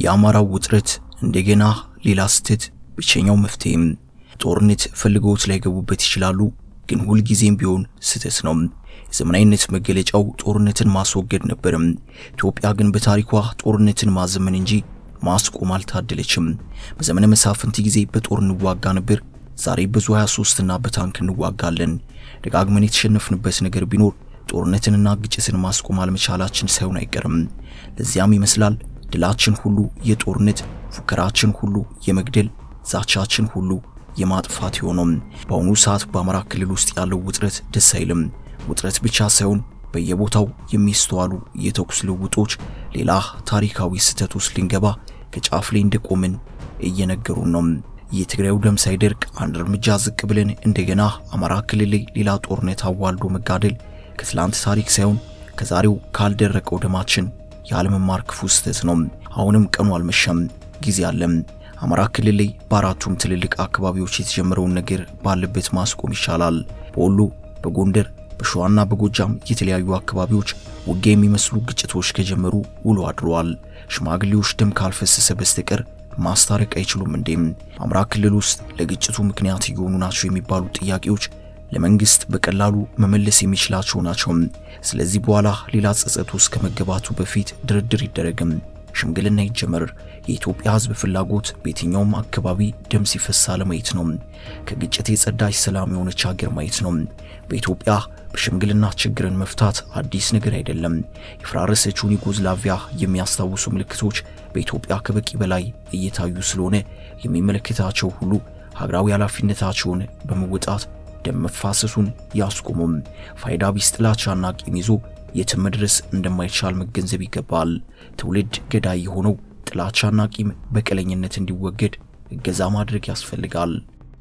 የአማራው ውጥረት እንደገና ሌላ ስህተት ብቸኛው መፍትሄም ጦርነት ፈልገውት ላይገቡበት ይችላሉ፣ ግን ሁልጊዜም ቢሆን ስህተት ነው። የዘመናዊነት መገለጫው ጦርነትን ማስወገድ ነበርም። ኢትዮጵያ ግን በታሪኳ ጦርነትን ማዘመን እንጂ ማስቆም አልታደለችም። በዘመነ መሳፍንት ጊዜ በጦር እንዋጋ ነበር። ዛሬ ብዙ 23 እና በታንክ እንዋጋለን። ደጋግመን የተሸነፍንበት ነገር ቢኖር ጦርነትንና ግጭትን ማስቆም አለመቻላችን ሳይሆን አይቀርም። ለዚያም ይመስላል ድላችን ሁሉ የጦርነት ፉከራችን ሁሉ የመግደል ዛቻችን ሁሉ የማጥፋት የሆነው። በአሁኑ ሰዓት በአማራ ክልል ውስጥ ያለው ውጥረት ደስ አይልም። ውጥረት ብቻ ሳይሆን በየቦታው የሚስተዋሉ የተኩስ ልውጦች ሌላ ታሪካዊ ስህተት ውስጥ ልንገባ ከጫፍ ላይ እንደቆምን እየነገሩን ነው። የትግራዩ ደም ሳይደርቅ አንድ እርምጃ ዝቅ ብለን እንደገና አማራ ክልል ላይ ሌላ ጦርነት አዋልዶ መጋደል ከትላንት ታሪክ ሳይሆን ከዛሬው ካልደረቀው ደማችን ያለመማር ክፉ ስህተት ነው። አሁንም ቀኑ አልመሸም፣ ጊዜ አለም። አማራ ክልል ላይ በአራቱም ትልልቅ አካባቢዎች የተጀመረውን ነገር ባለበት ማስቆም ይቻላል። በወሎ፣ በጎንደር፣ በሸዋና በጎጃም የተለያዩ አካባቢዎች ውጊያ የሚመስሉ ግጭቶች ከጀመሩ ውሎ አድረዋል። ሽማግሌዎች ደም ካልፈሰሰ በስተቀር ማስታረቅ አይችሉም እንዴም? አማራ ክልል ውስጥ ለግጭቱ ምክንያት እየሆኑ ናቸው የሚባሉ ጥያቄዎች ለመንግስት በቀላሉ መመለስ የሚችላቸው ናቸው። ስለዚህ በኋላ ሌላ ጸጸት ውስጥ ከመገባቱ በፊት ድርድር ይደረግም፣ ሽምግልና ይጀመር። የኢትዮጵያ ሕዝብ ፍላጎት በየትኛውም አካባቢ ደም ሲፈሳ ለማየት ነው። ከግጭት የጸዳች ሰላም የሆነች ሀገር ማየት ነው። በኢትዮጵያ በሽምግልና ችግርን መፍታት አዲስ ነገር አይደለም። የፈራረሰችውን ዩጎዝላቪያ የሚያስታውሱ ምልክቶች በኢትዮጵያ ከበቂ በላይ እየታዩ ስለሆነ የሚመለከታቸው ሁሉ ሀገራዊ ኃላፊነታቸውን በመወጣት ደም መፋሰሱን ያስቆሙም። ፋይዳ ቢስ ጥላቻና ቂም ይዞ የትም መድረስ እንደማይቻል መገንዘብ ይገባል። ትውልድ ገዳይ የሆነው ጥላቻና ቂም በቀለኝነት እንዲወገድ እገዛ ማድረግ ያስፈልጋል።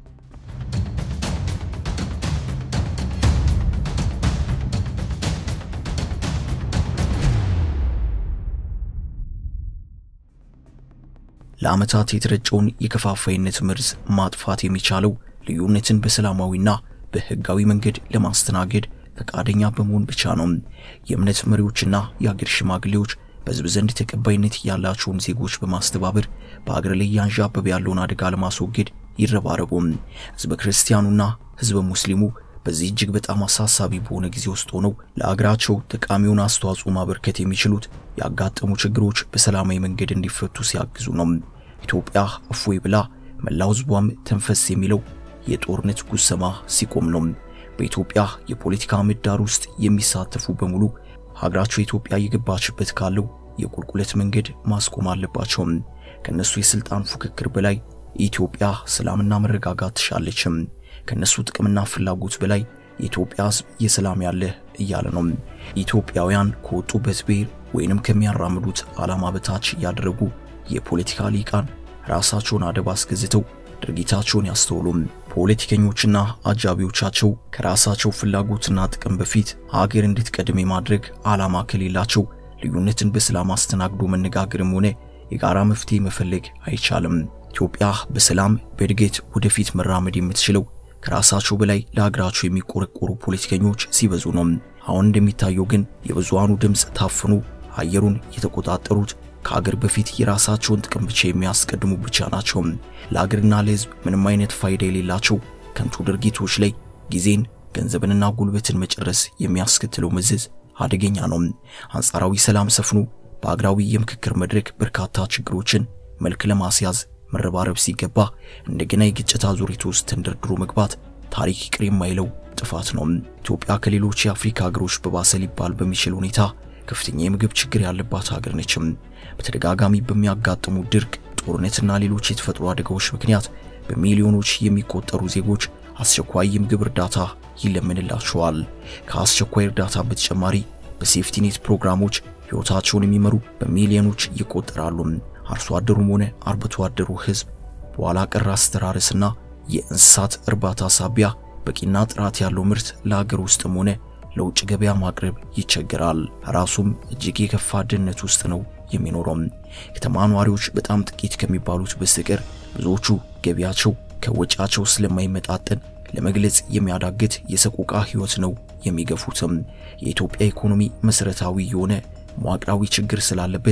ለዓመታት የተረጨውን የከፋፋይነት መርዝ ማጥፋት የሚቻለው ልዩነትን በሰላማዊና በሕጋዊ መንገድ ለማስተናገድ ፈቃደኛ በመሆን ብቻ ነው። የእምነት መሪዎችና የአገር ሽማግሌዎች በሕዝብ ዘንድ ተቀባይነት ያላቸውን ዜጎች በማስተባበር በአገር ላይ ያንዣበበ ያለውን አደጋ ለማስወገድ ይረባረቡም። ሕዝበ ክርስቲያኑና ሕዝበ ሙስሊሙ በዚህ እጅግ በጣም አሳሳቢ በሆነ ጊዜ ውስጥ ሆነው ለአገራቸው ጠቃሚውን አስተዋጽኦ ማበርከት የሚችሉት ያጋጠሙ ችግሮች በሰላማዊ መንገድ እንዲፈቱ ሲያግዙ ነው። ኢትዮጵያ እፎይ ብላ መላው ሕዝቧም ተንፈስ የሚለው የጦርነት ጉሰማ ሲቆም ነው። በኢትዮጵያ የፖለቲካ ምህዳር ውስጥ የሚሳተፉ በሙሉ ሀገራቸው ኢትዮጵያ እየገባችበት ካለው የቁልቁለት መንገድ ማስቆም አለባቸው። ከነሱ የስልጣን ፉክክር በላይ ኢትዮጵያ ሰላምና መረጋጋት ትሻለችም። ከነሱ ጥቅምና ፍላጎት በላይ የኢትዮጵያ ሕዝብ የሰላም ያለህ እያለ ነው። ኢትዮጵያውያን ከወጡበት ብሔር ወይንም ከሚያራምዱት ዓላማ በታች ያደረጉ የፖለቲካ ሊቃን ራሳቸውን አደብ አስገዝተው ድርጊታቸውን ያስተውሉም። ፖለቲከኞችና አጃቢዎቻቸው ከራሳቸው ፍላጎትና ጥቅም በፊት ሀገር እንድትቀድም የማድረግ ዓላማ ከሌላቸው ልዩነትን በሰላም አስተናግዶ መነጋገርም ሆነ የጋራ መፍትሄ መፈለግ አይቻልም። ኢትዮጵያ በሰላም በእድገት ወደፊት መራመድ የምትችለው ከራሳቸው በላይ ለሀገራቸው የሚቆረቆሩ ፖለቲከኞች ሲበዙ ነው። አሁን እንደሚታየው ግን የብዙሃኑ ድምፅ ታፍኖ አየሩን የተቆጣጠሩት ከሀገር በፊት የራሳቸውን ጥቅም ብቻ የሚያስቀድሙ ብቻ ናቸው። ለሀገርና ለሕዝብ ምንም አይነት ፋይዳ የሌላቸው ከንቱ ድርጊቶች ላይ ጊዜን፣ ገንዘብንና ጉልበትን መጨረስ የሚያስከትለው መዘዝ አደገኛ ነው። አንጻራዊ ሰላም ሰፍኖ በአገራዊ የምክክር መድረክ በርካታ ችግሮችን መልክ ለማስያዝ መረባረብ ሲገባ እንደገና የግጭት አዙሪት ውስጥ ተንደርድሮ መግባት ታሪክ ይቅር የማይለው ጥፋት ነው። ኢትዮጵያ ከሌሎች የአፍሪካ ሀገሮች በባሰ ሊባል በሚችል ሁኔታ ከፍተኛ የምግብ ችግር ያለባት ሀገር ነችም። በተደጋጋሚ በሚያጋጥሙ ድርቅ፣ ጦርነትና ሌሎች የተፈጥሮ አደጋዎች ምክንያት በሚሊዮኖች የሚቆጠሩ ዜጎች አስቸኳይ የምግብ እርዳታ ይለምንላቸዋል። ከአስቸኳይ እርዳታ በተጨማሪ በሴፍቲኔት ፕሮግራሞች ሕይወታቸውን የሚመሩ በሚሊዮኖች ይቆጠራሉ። አርሶ አደሩም ሆነ አርብቶ አደሩ ሕዝብ በኋላ ቀር አስተራረስና የእንስሳት እርባታ ሳቢያ በቂና ጥራት ያለው ምርት ለሀገር ውስጥም ሆነ ለውጭ ገበያ ማቅረብ ይቸገራል። ራሱም እጅግ የከፋ ድህነት ውስጥ ነው የሚኖረው። ከተማ ነዋሪዎች በጣም ጥቂት ከሚባሉት በስተቀር ብዙዎቹ ገቢያቸው ከወጪያቸው ስለማይመጣጠን ለመግለጽ የሚያዳግት የሰቆቃ ሕይወት ነው የሚገፉትም። የኢትዮጵያ ኢኮኖሚ መሰረታዊ የሆነ መዋቅራዊ ችግር ስላለበት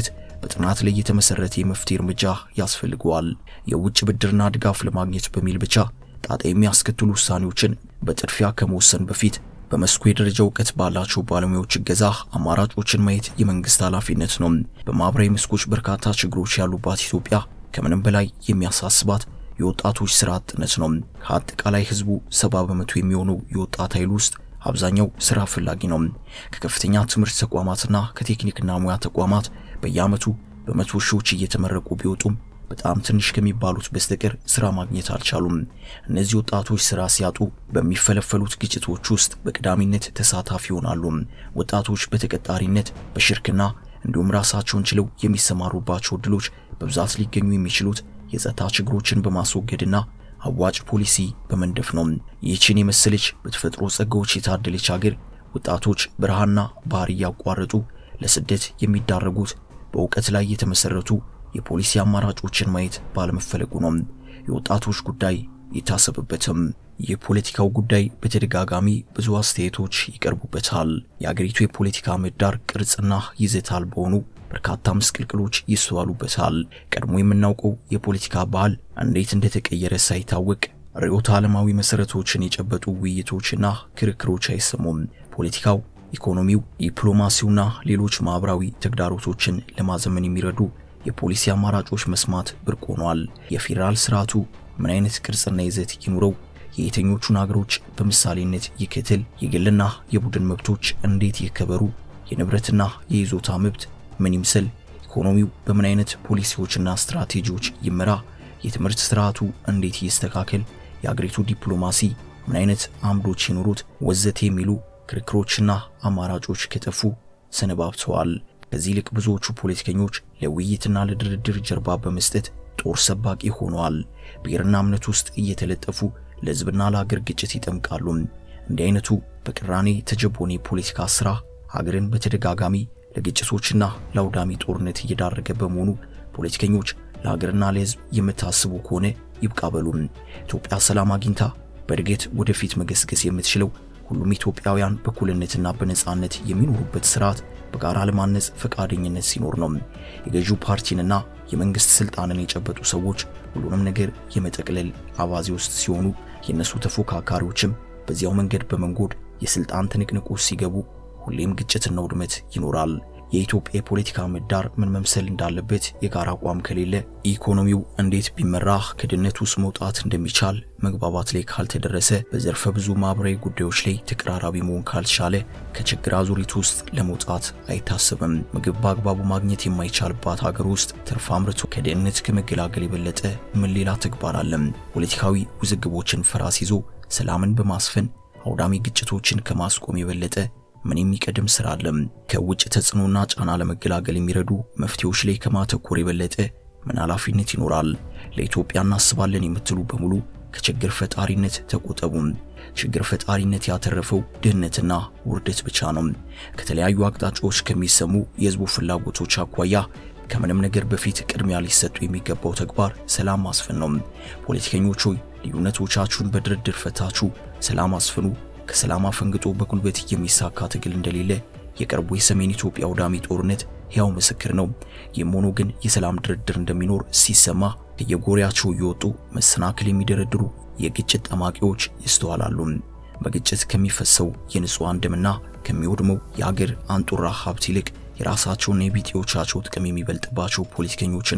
በጥናት ላይ የተመሰረተ የመፍትሄ እርምጃ ያስፈልገዋል። የውጭ ብድርና ድጋፍ ለማግኘት በሚል ብቻ ጣጣ የሚያስከትሉ ውሳኔዎችን በጥድፊያ ከመወሰን በፊት በመስኩ የደረጃ እውቀት ባላቸው ባለሙያዎች እገዛ አማራጮችን ማየት የመንግስት ኃላፊነት ነው። በማህበራዊ መስኮች በርካታ ችግሮች ያሉባት ኢትዮጵያ ከምንም በላይ የሚያሳስባት የወጣቶች ስራ አጥነት ነው። ከአጠቃላይ ህዝቡ ሰባ በመቶ የሚሆነው የወጣት ኃይል ውስጥ አብዛኛው ስራ ፈላጊ ነው። ከከፍተኛ ትምህርት ተቋማትና ከቴክኒክና ሙያ ተቋማት በየዓመቱ በመቶ ሺዎች እየተመረቁ ቢወጡም በጣም ትንሽ ከሚባሉት በስተቀር ስራ ማግኘት አልቻሉም። እነዚህ ወጣቶች ስራ ሲያጡ በሚፈለፈሉት ግጭቶች ውስጥ በቀዳሚነት ተሳታፊ ይሆናሉ። ወጣቶች በተቀጣሪነት በሽርክና እንዲሁም ራሳቸውን ችለው የሚሰማሩባቸው እድሎች በብዛት ሊገኙ የሚችሉት የጸጥታ ችግሮችን በማስወገድና አዋጭ ፖሊሲ በመንደፍ ነው። ይህችን የመሰለች በተፈጥሮ ጸጋዎች የታደለች ሀገር ወጣቶች በረሃና ባህር እያቋረጡ ለስደት የሚዳረጉት በእውቀት ላይ የተመሰረቱ የፖሊሲ አማራጮችን ማየት ባለመፈለጉ ነው። የወጣቶች ጉዳይ ይታሰብበትም። የፖለቲካው ጉዳይ በተደጋጋሚ ብዙ አስተያየቶች ይቀርቡበታል። የአገሪቱ የፖለቲካ ምህዳር ቅርጽና ይዘት አልባ በሆኑ በርካታ ምስቅልቅሎች ይስተዋሉበታል። ቀድሞ የምናውቀው የፖለቲካ ባህል እንዴት እንደተቀየረ ሳይታወቅ ርዕዮተ ዓለማዊ መሰረቶችን የጨበጡ ውይይቶችና ክርክሮች አይሰሙም። ፖለቲካው፣ ኢኮኖሚው፣ ዲፕሎማሲውና ሌሎች ማህበራዊ ተግዳሮቶችን ለማዘመን የሚረዱ የፖሊሲ አማራጮች መስማት ብርቅ ሆኗል። የፌዴራል ስርዓቱ ምን አይነት ቅርጽና ይዘት ይኑረው? የየትኞቹን አገሮች በምሳሌነት ይከተል? የግልና የቡድን መብቶች እንዴት ይከበሩ? የንብረትና የይዞታ መብት ምን ይምሰል? ኢኮኖሚው በምን አይነት ፖሊሲዎችና ስትራቴጂዎች ይመራ? የትምህርት ስርዓቱ እንዴት ይስተካከል? የአገሪቱ ዲፕሎማሲ ምን አይነት አምዶች ይኑሩት? ወዘተ የሚሉ ክርክሮችና አማራጮች ከጠፉ ሰነባብተዋል። ከዚህ ይልቅ ብዙዎቹ ፖለቲከኞች ለውይይትና ለድርድር ጀርባ በመስጠት ጦር ሰባቂ ሆነዋል። ብሔርና እምነት ውስጥ እየተለጠፉ ለሕዝብና ለሀገር ግጭት ይጠምቃሉ። እንዲህ አይነቱ በቅራኔ ተጀቦኔ የፖለቲካ ስራ ሀገርን በተደጋጋሚ ለግጭቶችና ለአውዳሚ ጦርነት እየዳረገ በመሆኑ ፖለቲከኞች ለሀገርና ለሕዝብ የምታስቡ ከሆነ ይብቃ በሉም። ኢትዮጵያ ሰላም አግኝታ በእድገት ወደፊት መገስገስ የምትችለው ሁሉም ኢትዮጵያውያን በእኩልነትና በነጻነት የሚኖሩበት ስርዓት በጋራ ለማነጽ ፈቃደኝነት ሲኖር ነው። የገዢው ፓርቲንና የመንግስት ስልጣንን የጨበጡ ሰዎች ሁሉንም ነገር የመጠቅለል አባዜ ውስጥ ሲሆኑ የእነሱ ተፎካካሪዎችም በዚያው መንገድ በመንጎድ የስልጣን ትንቅንቁ ሲገቡ ሁሌም ግጭትና ውድመት ይኖራል። የኢትዮጵያ የፖለቲካ ምህዳር ምን መምሰል እንዳለበት የጋራ አቋም ከሌለ ኢኮኖሚው እንዴት ቢመራ ከድህነት ውስጥ መውጣት እንደሚቻል መግባባት ላይ ካልተደረሰ በዘርፈ ብዙ ማህበራዊ ጉዳዮች ላይ ተቀራራቢ መሆን ካልቻለ ከችግር አዙሪት ውስጥ ለመውጣት አይታሰብም። ምግብ በአግባቡ ማግኘት የማይቻልባት ሀገር ውስጥ ትርፍ አምርቶ ከድህነት ከመገላገል የበለጠ ምን ሌላ ተግባር አለም? ፖለቲካዊ ውዝግቦችን ፈራስ ይዞ ሰላምን በማስፈን አውዳሚ ግጭቶችን ከማስቆም የበለጠ ምን የሚቀድም ስራ አለም? ከውጭ ተጽዕኖና ጫና ለመገላገል የሚረዱ መፍትሄዎች ላይ ከማተኮር የበለጠ ምን ኃላፊነት ይኖራል? ለኢትዮጵያ እናስባለን የምትሉ በሙሉ ከችግር ፈጣሪነት ተቆጠቡም። ችግር ፈጣሪነት ያተረፈው ድህነትና ውርደት ብቻ ነው። ከተለያዩ አቅጣጫዎች ከሚሰሙ የህዝቡ ፍላጎቶች አኳያ ከምንም ነገር በፊት ቅድሚያ ሊሰጡ የሚገባው ተግባር ሰላም ማስፈን ነው። ፖለቲከኞች ሆይ ልዩነቶቻችሁን በድርድር ፈታችሁ ሰላም አስፍኑ። ከሰላም አፈንግጦ በጉልበት የሚሳካ ትግል እንደሌለ የቅርቡ የሰሜን ኢትዮጵያ አውዳሚ ጦርነት ሕያው ምስክር ነው። ይህም ሆኖ ግን የሰላም ድርድር እንደሚኖር ሲሰማ ከየጎሪያቸው እየወጡ መሰናክል የሚደረድሩ የግጭት ጠማቂዎች ይስተዋላሉ። በግጭት ከሚፈሰው የንጹሐን ደምና ከሚወድመው የአገር አንጡራ ሀብት ይልቅ የራሳቸውና የቢጤዎቻቸው ጥቅም የሚበልጥባቸው ፖለቲከኞችና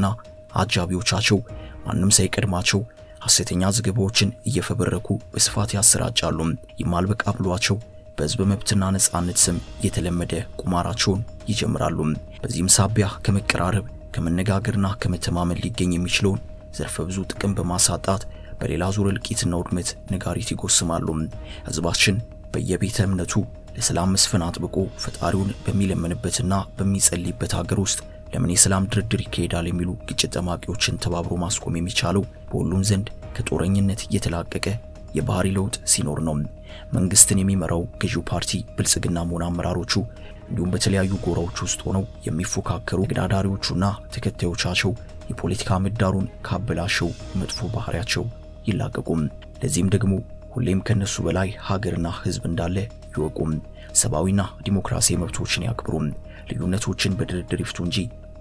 አጃቢዎቻቸው ማንም ሳይቀድማቸው ሐሰተኛ ዘገባዎችን እየፈበረኩ በስፋት ያሰራጫሉ። ይማልበቃ ብሏቸው በሕዝብ መብትና ነጻነት ስም የተለመደ ቁማራቸውን ይጀምራሉ። በዚህም ሳቢያ ከመቀራረብ ከመነጋገርና ከመተማመን ሊገኝ የሚችለውን ዘርፈ ብዙ ጥቅም በማሳጣት በሌላ ዙር እልቂትና ውድመት ነጋሪት ይጎስማሉ። ሕዝባችን በየቤተ እምነቱ ለሰላም መስፈን አጥብቆ ፈጣሪውን በሚለምንበትና በሚጸልይበት ሀገር ውስጥ ለምን የሰላም ድርድር ይካሄዳል የሚሉ ግጭት ጠማቂዎችን ተባብሮ ማስቆም የሚቻለው በሁሉም ዘንድ ከጦረኝነት የተላቀቀ የባህሪ ለውጥ ሲኖር ነው። መንግስትን የሚመራው ገዢው ፓርቲ ብልጽግና መሆን አመራሮቹ እንዲሁም በተለያዩ ጎራዎች ውስጥ ሆነው የሚፎካከሩ ተገዳዳሪዎቹና ተከታዮቻቸው የፖለቲካ ምህዳሩን ካበላሸው መጥፎ ባህሪያቸው ይላቀቁም። ለዚህም ደግሞ ሁሌም ከነሱ በላይ ሀገርና ሕዝብ እንዳለ ይወቁም። ሰብአዊና ዲሞክራሲያዊ መብቶችን ያክብሩም። ልዩነቶችን በድርድር ይፍቱ እንጂ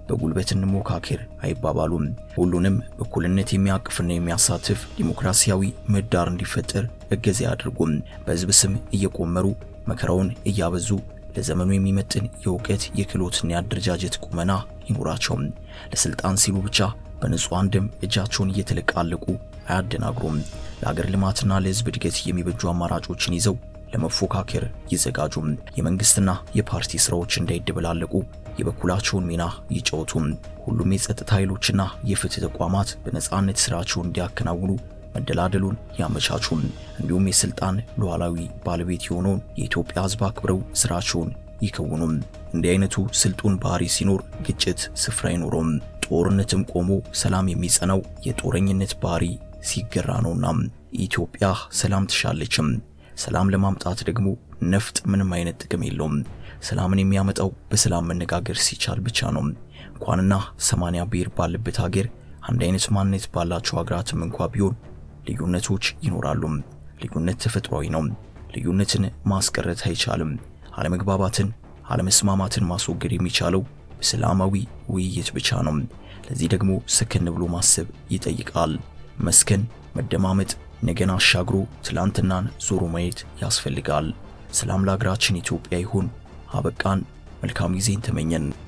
በጉልበት እንሞካከር አይባባሉም። ሁሉንም እኩልነት የሚያቅፍና የሚያሳትፍ ዲሞክራሲያዊ ምህዳር እንዲፈጠር እገዛ ያድርጉም። በህዝብ ስም እየቆመሩ መከራውን እያበዙ ለዘመኑ የሚመጥን የእውቀት የክህሎትና የአደረጃጀት ቁመና ይኑራቸውም። ለስልጣን ሲሉ ብቻ በንጹሐን ደም እጃቸውን እየተለቃለቁ አያደናግሩም። ለሀገር ልማትና ለህዝብ እድገት የሚበጁ አማራጮችን ይዘው ለመፎካከር ይዘጋጁም። የመንግስትና የፓርቲ ስራዎች እንዳይደበላለቁ የበኩላቸውን ሚና ይጫወቱም። ሁሉም የጸጥታ ኃይሎችና የፍትህ ተቋማት በነጻነት ስራቸውን እንዲያከናውኑ መደላደሉን ያመቻቹም። እንዲሁም የስልጣን ሉዓላዊ ባለቤት የሆነውን የኢትዮጵያ ህዝብ አክብረው ስራቸውን ይከውኑም። እንዲህ አይነቱ ስልጡን ባህሪ ሲኖር ግጭት ስፍራ አይኖረውም። ጦርነትም ቆሞ ሰላም የሚጸናው የጦረኝነት ባህሪ ሲገራ ነውና ኢትዮጵያ ሰላም ትሻለችም። ሰላም ለማምጣት ደግሞ ነፍጥ ምንም አይነት ጥቅም የለውም። ሰላምን የሚያመጣው በሰላም መነጋገር ሲቻል ብቻ ነው። እንኳንና ሰማንያ ብሔር ባለበት ሀገር አንድ አይነት ማንነት ባላቸው ሀገራትም እንኳ ቢሆን ልዩነቶች ይኖራሉ። ልዩነት ተፈጥሯዊ ነው። ልዩነትን ማስቀረት አይቻልም። አለመግባባትን፣ አለመስማማትን ማስወገድ የሚቻለው በሰላማዊ ውይይት ብቻ ነው። ለዚህ ደግሞ ሰከን ብሎ ማሰብ ይጠይቃል። መስከን፣ መደማመጥ፣ ነገን አሻግሮ ትላንትናን ዞሮ ማየት ያስፈልጋል። ሰላም ለሀገራችን ኢትዮጵያ ይሁን። አበቃን። መልካም ጊዜን ተመኘን።